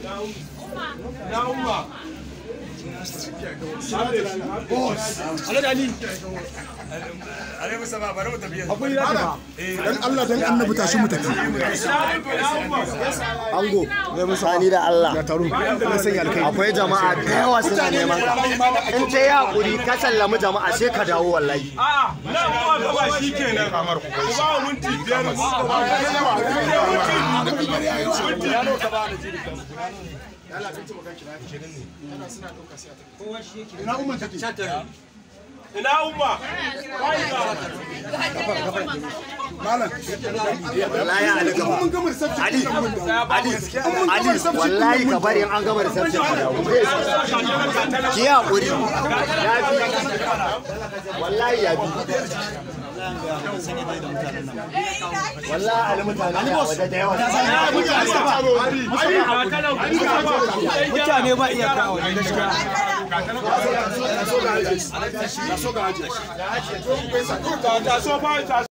na umma dan Allah dan annabi tashi mu tafi ango sani da Allah ya taro na sanya alkai akwai jama'a da yawa suna neman ka in ta yi hakuri ka sallami jama'a sai ka dawo wallahi a na umma gaba shi kenan kamar ku ba mu minti biyar mu ina umman take ina umma wai ga malam wallahi ali gaba mun gama reception ali ali ali wallahi ka bari in an gama reception ka dawo ki yi hakuri ya bi wallahi ya bi wallahi ali mutane ne a waje da yawa mutane ba iya kawo ta so ba ta